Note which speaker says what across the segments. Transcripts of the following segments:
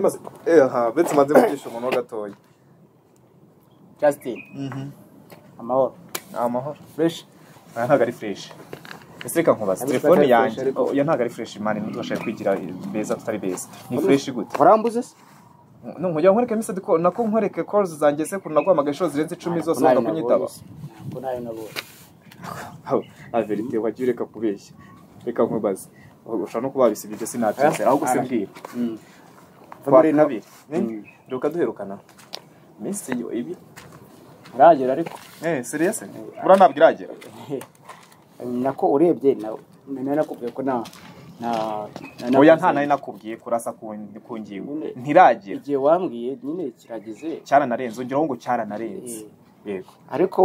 Speaker 1: maze aha uretse maze mugisha umuntu gatoya
Speaker 2: Justin amahoro
Speaker 1: ni amahoro
Speaker 2: fresh
Speaker 1: aya ntabwo ari fureshi ese reka nkubaze
Speaker 2: Ntabwo
Speaker 1: telefone
Speaker 2: atari
Speaker 1: yanjye
Speaker 2: fresh, ariko-
Speaker 1: iyo ntabwo ari fureshi mani ntitubashe kwigira beza tutari beza ni fureshi gute
Speaker 2: urambuze se
Speaker 1: nkugira nkwereke misi diko nako nkwereke koruzi zanjye se kuntu naguhamagaye inshuro zirenze icumi zose wanga kunyitaba
Speaker 2: ko nawe nabonye
Speaker 1: averite wagiye ureka kubeshya reka nkubaze ushobora no kuba wabisibye ibyo sinabyize
Speaker 2: Eh?
Speaker 1: ahubwo se mbwira
Speaker 2: Mm.
Speaker 1: kwa kabiri
Speaker 2: Mm.
Speaker 1: duka duherukana minsi yo ibi
Speaker 2: uragera ariko
Speaker 1: eh serious bura ntabwo iragera
Speaker 2: nako urebye na nari nakubwiye ko na na na-
Speaker 1: oya nta nari nakubwiye kurasa ku ku ngingo
Speaker 2: Nyine.
Speaker 1: ntiragera
Speaker 2: igihe wambwiye nyine kirageze
Speaker 1: cyaranarenze ongeraho ngo cyaranarenze yego
Speaker 2: ariko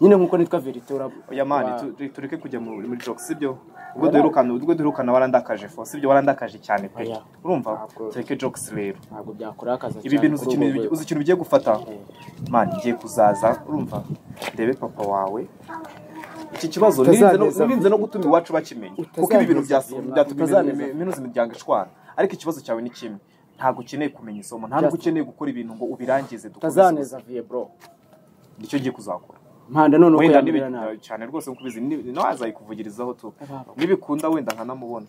Speaker 2: nyine nk'uko nitwa verite urabu
Speaker 1: oya mani tu- tu- tureke kujya mu- muri jokes sibyo ubwo duherukana ubwo duherukana warandakaje fo sibyo warandakaje cyane pe
Speaker 2: Oya.
Speaker 1: urumva
Speaker 2: Ntabwo.
Speaker 1: tureke jokes rero
Speaker 2: ntabwo byakurakaza
Speaker 1: ibi bintu uzi
Speaker 2: kuri
Speaker 1: ikintu-
Speaker 2: ubwo rwego.
Speaker 1: uzi ikintu ugiye gufata
Speaker 2: Eh,
Speaker 1: mani ngiye kuzaza urumva ndebe papa wawe iki kibazo
Speaker 2: Utazaneza
Speaker 1: nirinze no-
Speaker 2: vuba.
Speaker 1: nirinze no gutuma iwacu bakimenya kuko ibi bintu
Speaker 2: Utazaneza
Speaker 1: byas-
Speaker 2: vuba.
Speaker 1: byatuma
Speaker 2: Utazaneza
Speaker 1: imi-
Speaker 2: vuba.
Speaker 1: minuza imiryango ishwana ariko ikibazo cyawe ni kimwe ntabwo ukeneye kumenya isomo nta nubwo
Speaker 2: Just-
Speaker 1: ukeneye gukora ibintu ngo ubirangize dukomeze
Speaker 2: utazaneza viye bro
Speaker 1: nicyo ngiye kuzakora
Speaker 2: mpanda none uko
Speaker 1: wenda
Speaker 2: yambwira
Speaker 1: nibi-
Speaker 2: nabi
Speaker 1: cyane rwose nkuko ubizi ni- nawe azayikuvugirizaho tu
Speaker 2: Ababa.
Speaker 1: nibikunda wenda nkanamubona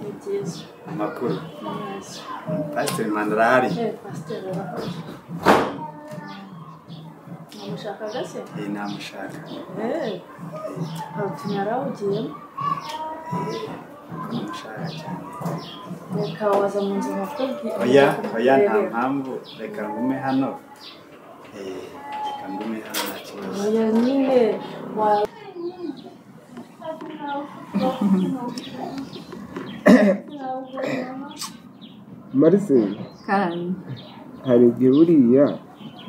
Speaker 3: It is.
Speaker 4: amakuru
Speaker 3: Yes.
Speaker 4: pasiteri mandara ahari
Speaker 3: Eh, pasiteri urahari. Namushakaga se?
Speaker 4: Eh, namushaka
Speaker 3: Eh, utu narawugiyemo.
Speaker 4: namushaka cyane
Speaker 3: Reka waza mu nzu nakubwiye.
Speaker 4: oya oya nta mpamvu reka ngume hano Eh, reka ngume hano nta kibazo
Speaker 3: Oya nyine wa...
Speaker 5: mariseli
Speaker 6: Karani.
Speaker 5: hari igihe buriya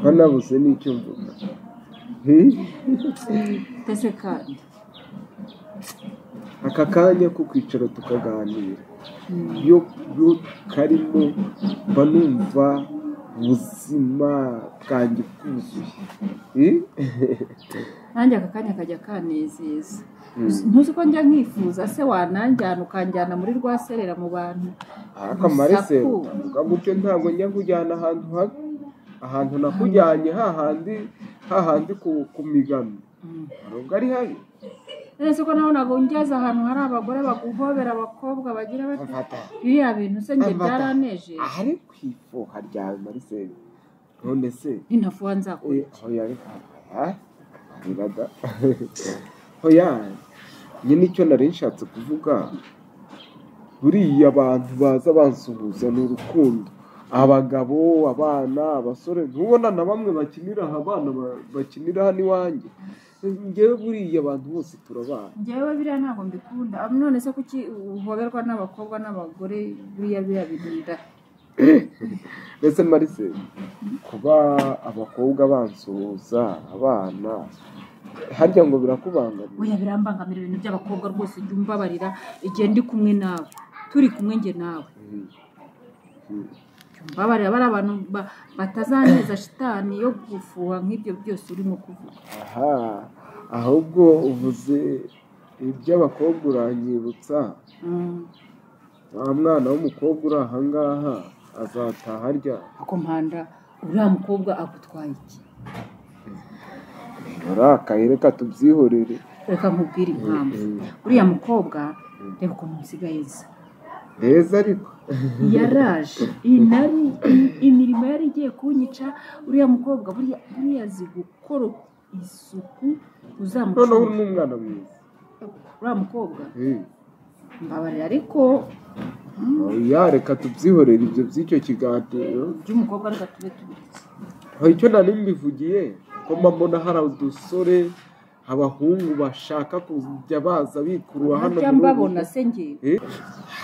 Speaker 5: mba nabuze n'icyo mvuga
Speaker 6: Ndetse kandi.
Speaker 5: aka kanya ko kwicara tukaganira iyo iyo karimo mba numva ubuzima bwanjye bwuzuye
Speaker 6: Nanjye aka kanya kajya kanezeza. Ntuzi ko njya nkifuza se wananjyana ukanjyana muri rwa serera mu bantu.
Speaker 5: ariko amareseri uvuga gutyo ntabwo njya kujyana ahantu habi ahantu nakujyanye hahandi hahandi ku ku migano ntabwo ari habi
Speaker 6: None se ko nawe nagongeza ahantu hari abagore baguhobera abakobwa bagira bati
Speaker 5: mfata
Speaker 6: biriya bintu se njye
Speaker 5: Amata.
Speaker 6: byaranejeje.
Speaker 5: ahari ku ifuha ryawe mariseli none se
Speaker 6: Nintafuwa nzakora.
Speaker 5: Eh, hoya reka ah, riraga hoya njye nicyo nari nshatse kuvuga buriya abantu baza bansuhuza ni urukundo abagabo abana abasore ntubona na bamwe bakinira aha abana ba- bakinira hano iwanjye ngewe buriya abantu bose turabana
Speaker 6: Njyewe biriya ntabwo mbikunda. Ab- None se kuki uhoberwa n'abakobwa n'abagore biriya biriya bintu nda.
Speaker 5: mbese marise kuba abakobwa bansuhuza abana harya ngo birakubangamira
Speaker 6: Oya birambangamira ibintu by'abakobwa rwose ujya umbabarira igihe ndi kumwe nawe. Turi kumwe njye nawe.
Speaker 5: Mhm.
Speaker 6: babarira bari abantu ba- batazaneza shitani yo gufuha nk'ibyo byose urimo kuvuga
Speaker 5: aha ahubwo uvuze iby'abakobwa uranyibutsa
Speaker 6: Mm,
Speaker 5: wa mwana w'umukobwa uri aha ngaha azataha arya
Speaker 6: ako mpanda uriya mukobwa agutwaye iki
Speaker 5: urakaye reka tubyihorere
Speaker 6: reka nkubwire impamvu
Speaker 5: Mm,
Speaker 6: uriya mukobwa reba ukuntu musigaye nzi
Speaker 5: heza ariko
Speaker 6: yaraje iyi nari iyi- imirimo yari igiye kunyica uriya mukobwa buriya buriya azi gukora isuku
Speaker 5: noneho
Speaker 6: uzamucunga
Speaker 5: uri n'umwana mwiza
Speaker 6: uriya mukobwa
Speaker 5: Mm.
Speaker 6: mbabarira ariko
Speaker 5: oya reka tubyihorere ibyo by'icyo kiganiro
Speaker 6: by'umukobwa reka tube tubiretse
Speaker 5: hari icyo nari mbivugiye ko mba mbona hari udusore abahungu bashaka kujya baza bikurura hano
Speaker 6: ntajya
Speaker 5: muri ubu
Speaker 6: mbabona se ngewe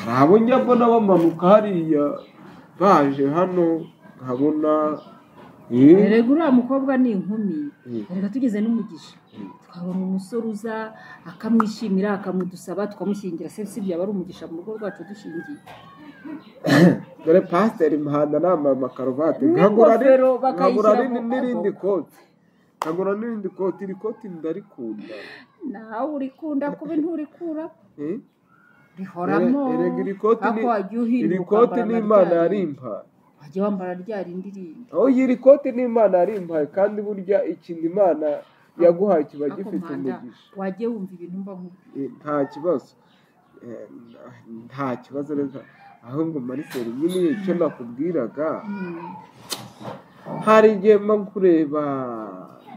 Speaker 5: hari abo njya mbona bamanuka hariya baje hano nkabona
Speaker 6: erega uriya mukobwa ni inkumi erega tugize n'umugisha tukabona umusore uza akamwishimira akamudusaba tukamushyingira se si byaba ari umugisha mu rugo rwacu dushingiye
Speaker 5: dore pasiteri muhanda nambaye amakaruvati nkagura ri-
Speaker 6: n'ingofero
Speaker 5: nkagura
Speaker 6: bakayishyira
Speaker 5: ri-
Speaker 6: mu
Speaker 5: n'irindi
Speaker 6: kaboko.
Speaker 5: koti nkagura n'irindi koti iri koti ndarikunda
Speaker 6: nawe urikunda kuba nturikura
Speaker 5: Eh?
Speaker 6: rihoramo
Speaker 5: Ere- erega iri koti ni-
Speaker 6: ariko wajya
Speaker 5: iri
Speaker 6: uhinduka
Speaker 5: koti
Speaker 6: ukambara na
Speaker 5: n'imana
Speaker 6: rya rindi.
Speaker 5: yarimpaye
Speaker 6: wajya wambara rya rindi rindi
Speaker 5: aho iri koti n'imana yarimpaye kandi burya ikintu imana yaguhaye kiba
Speaker 6: Ariko
Speaker 5: gifite
Speaker 6: mpanda,
Speaker 5: umugisha
Speaker 6: wajya wumva ibintu mba nkubwira
Speaker 5: Eh, nta kibazo Eh, nta kibazo rero ahubwo mariseri nyine icyo nakubwiraga
Speaker 6: Mm.
Speaker 5: hari igihe mba nkureba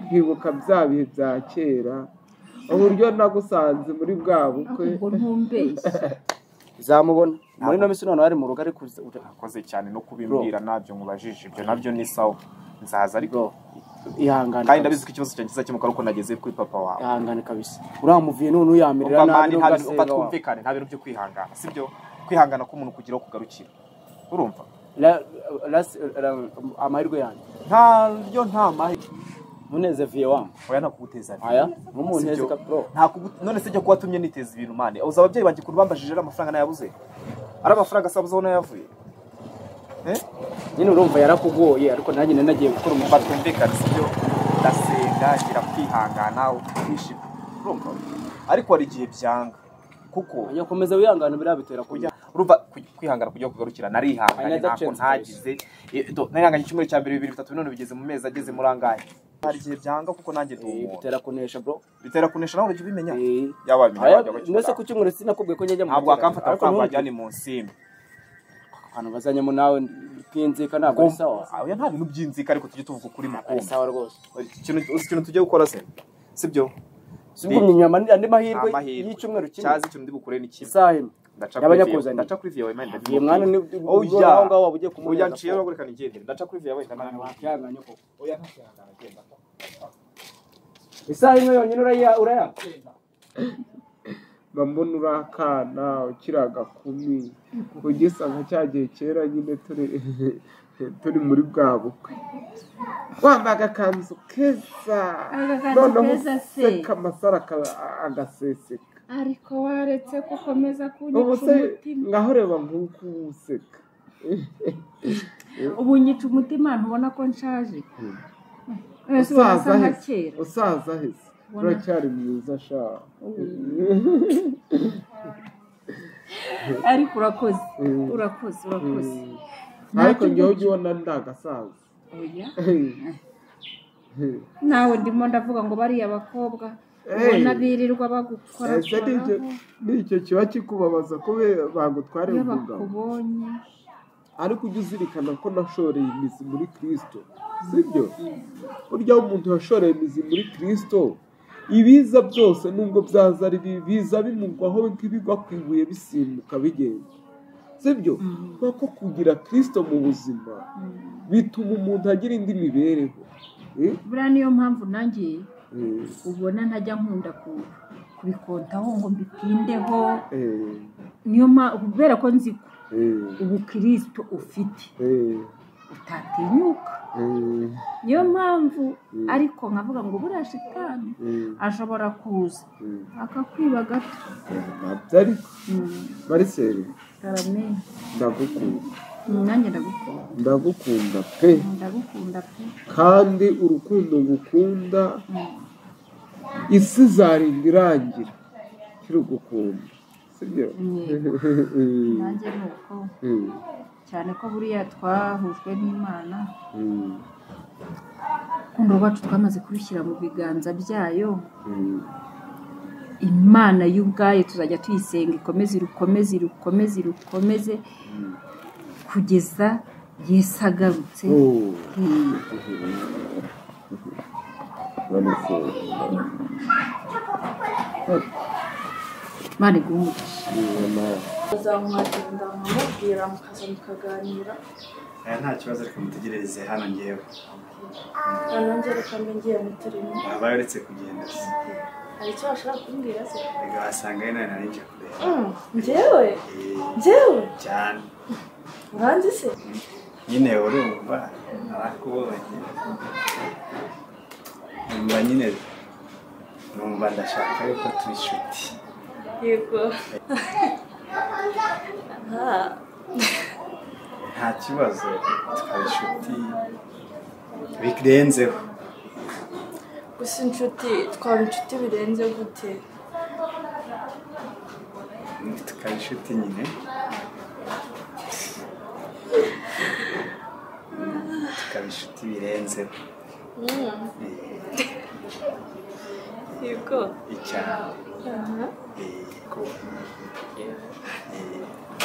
Speaker 5: nkibuka bya bihe bya kera uburyo nagusanze muri bwa bukwe
Speaker 6: ariko ubwo ntumbeshye
Speaker 2: zamubona muri ino minsi noneho ari mu rugo ari kuza
Speaker 1: akoze cyane no kubimbwira ntabyo mubajije ibyo nabyo ni sawa nzaza ariko
Speaker 2: bro ihangane
Speaker 1: kandi
Speaker 2: kabisa.
Speaker 1: ndabizi ko ikibazo cyanjye kizakemuka ari uko nageze kuri papa wawe
Speaker 2: ihangane kabisa uramuvuye none uyamirira
Speaker 1: umva mani
Speaker 2: nabi
Speaker 1: nta bintu
Speaker 2: n'ugasega
Speaker 1: umva
Speaker 2: wawe
Speaker 1: twumvikane nta bintu byo kwihangana si byo kwihangana k'umuntu kugira aho kugarukira urumva
Speaker 2: La- la- la- amahirwe yanjye
Speaker 1: nta ryo nta mahirwe
Speaker 2: muneze viye wangu
Speaker 1: oya ntakuguteza imbere.
Speaker 2: aya
Speaker 1: Si
Speaker 2: ntumuneze
Speaker 1: byo.
Speaker 2: ka- bro
Speaker 1: Ntakugu- none se jya kuba atumye niteza ibintu mani uzi ababyeyi banjye ukuntu bambajije ari amafaranga nayabuze ari amafaranga asabuze aho nayavuye
Speaker 2: nyine urumva yarakugoye ariko nanjye nari nagiye gukora
Speaker 1: umva
Speaker 2: umufata
Speaker 1: twumvikane si byo ndasenga ngira kwihangana ukishima urumva ariko hari igihe byanga kuko
Speaker 2: nyakomeza wihangane biriya bitera kujya
Speaker 1: kujya urumva ku- kwihangana kujya kugarukira narihanganye
Speaker 2: Another
Speaker 1: ntako
Speaker 2: chance,
Speaker 1: ntagize Eh, do- narihanganye icyumweru cya mbere bibiri bitatu none bigeze mu mezi ageze muri angahe hari igihe byanga kuko nanjye ndi umuntu
Speaker 2: bitera kunesha bro
Speaker 1: bitera kunesha nawe urajya ubimenya
Speaker 2: Eh,
Speaker 1: yaba wabimenya
Speaker 2: aya
Speaker 1: wajya wakibona.
Speaker 2: mbese ku cyumweru sinakubwiye ko njya mu
Speaker 1: ntabwo wakamfata
Speaker 2: ariko
Speaker 1: amafaranga
Speaker 2: ntumbwire.
Speaker 1: wajyane mu nsimbi
Speaker 2: ahantu bazanyemo nawe twinzika ntabwo ari sawa
Speaker 1: oya nta bintu by'inzika ariko tujye tuvuga ukuri mu
Speaker 2: ari
Speaker 1: kumva
Speaker 2: sawa rwose
Speaker 1: ikintu uzi ikintu tugiye gukora se si byo
Speaker 2: sibwo inyama ni andi mahirwe
Speaker 1: amahirwe
Speaker 2: y'icyumweru kimwe
Speaker 1: cyazi ikintu ndi bukure ni kimwe
Speaker 2: isaha imwe
Speaker 1: ndaca
Speaker 2: Yaba
Speaker 1: kuri viyewe
Speaker 2: yakuzaniye.
Speaker 1: ndaca kuri viyewe mani
Speaker 2: uyu mwana ni
Speaker 1: oya
Speaker 2: aho ngaho waba ugiye
Speaker 1: oya
Speaker 2: kumuhereza
Speaker 1: nciye bagurika nigendere ndaca kuri viyewe
Speaker 2: Abantu
Speaker 1: ndamana
Speaker 2: bakihanganye koko.
Speaker 1: oya nta kihangana genda
Speaker 2: isaha imwe yonyine uraya- urayaka
Speaker 5: mba mbona uri akana ukiri agakumi ugisa nka cya gihe kera nyine turi turi muri bwa bukwe wambaye agakanzu keza
Speaker 6: Agakanzu
Speaker 5: noneho
Speaker 6: keza se.
Speaker 5: useka amasaro aka- agaseseka
Speaker 6: ariko waretse ko ukomeza
Speaker 5: ubu
Speaker 6: kunyica
Speaker 5: se
Speaker 6: umutima
Speaker 5: ngaho ureba nk'uko useka
Speaker 6: ubu nyica umutima ntubona ko nshaje ese
Speaker 5: usaza
Speaker 6: urasa nka
Speaker 5: ahese
Speaker 6: kera
Speaker 5: usaza ahese
Speaker 6: Ubona-
Speaker 5: uracyari mwiza sha
Speaker 6: ariko urakoze
Speaker 5: Mm.
Speaker 6: urakoze urakoze
Speaker 5: ariko
Speaker 6: Ntacyo
Speaker 5: njyewe
Speaker 6: ngicyo.
Speaker 5: ujya ubona ndagasaza
Speaker 6: Oya. nawe ndimo ndavuga ngo bariya bakobwa
Speaker 5: Hey.
Speaker 6: ubona birirwa bagukora
Speaker 5: ese n'icyo n'icyo kiba kikubabaza ko be- bagutwara
Speaker 6: iyo
Speaker 5: umugabo
Speaker 6: bakubonye
Speaker 5: ariko ujye uzirikana ko nashoreye imizi muri kirisito sibyo burya aho umuntu yashoreye imizi muri kirisito ibiza byose nubwo byaza ari bibi, biza bimugwaho nk'ibigwa ku ibuye bisimbuka bigenda sibyo kuko kugira kirisito mu buzima bituma umuntu agira indi mibereho Eh,
Speaker 6: buriya niyo mpamvu nanjye
Speaker 5: eh,
Speaker 6: ubona ntajya nkunda ku- kubikontaho ngo mbitindeho
Speaker 5: eh,
Speaker 6: niyo mpamvu kubera ko nzi ko
Speaker 5: eh,
Speaker 6: ubukristo ufite
Speaker 5: eh,
Speaker 6: utatinyuka
Speaker 5: eh,
Speaker 6: niyo mpamvu ariko nkavuga ngo buriya shitani
Speaker 5: eh,
Speaker 6: ashobora kuza
Speaker 5: eh.
Speaker 6: akakwiba gato
Speaker 5: ntabyo ariko mariseri
Speaker 6: aramenye
Speaker 5: ndagukunda
Speaker 6: nanjye ndagukunda
Speaker 5: ndagukunda pe
Speaker 6: ndagukunda pe
Speaker 5: kandi urukundo ngukunda
Speaker 6: Mm.
Speaker 5: isi izarinda irangira kirugukunda sibyo
Speaker 6: Yego. nanjye ni uko cyane ko buriya twahujwe n'imana urukundo rwacu twamaze kurushyira mu biganza byayo imana y'ubwayo tuzajya tuyisenga ikomeze irukomeze irukomeze irukomeze kugeza yesu agarutse Mm. imana iguhe umugisha
Speaker 3: bazamuhakira ndamubwira mukaza mukaganira
Speaker 4: aya nta kibazo reka mutegerereze hano ngewe
Speaker 3: nanjye reka mbe ngiye mu turimo
Speaker 4: babaye uretse kugenda se
Speaker 3: hari icyo washaka kumbwira se
Speaker 4: reka wasanga ari nawe narinjye kureba
Speaker 3: Mm, njyewe
Speaker 4: Eh,
Speaker 3: njyewe
Speaker 4: cyane
Speaker 3: uranzi se
Speaker 4: nyine urumva arakubonye nyuma nyine numva ndashaka yuko tuba inshuti
Speaker 3: yego nta
Speaker 4: nta kibazo tukaba inshuti birenzeho
Speaker 3: gusa inshuti twaba inshuti birenze gute
Speaker 4: tukaba inshuti nyine tukaba inshuti birenzeho
Speaker 3: Mm,
Speaker 4: Eh,
Speaker 3: yego
Speaker 4: icyaro
Speaker 3: Aha.
Speaker 4: Eh, ko- eh,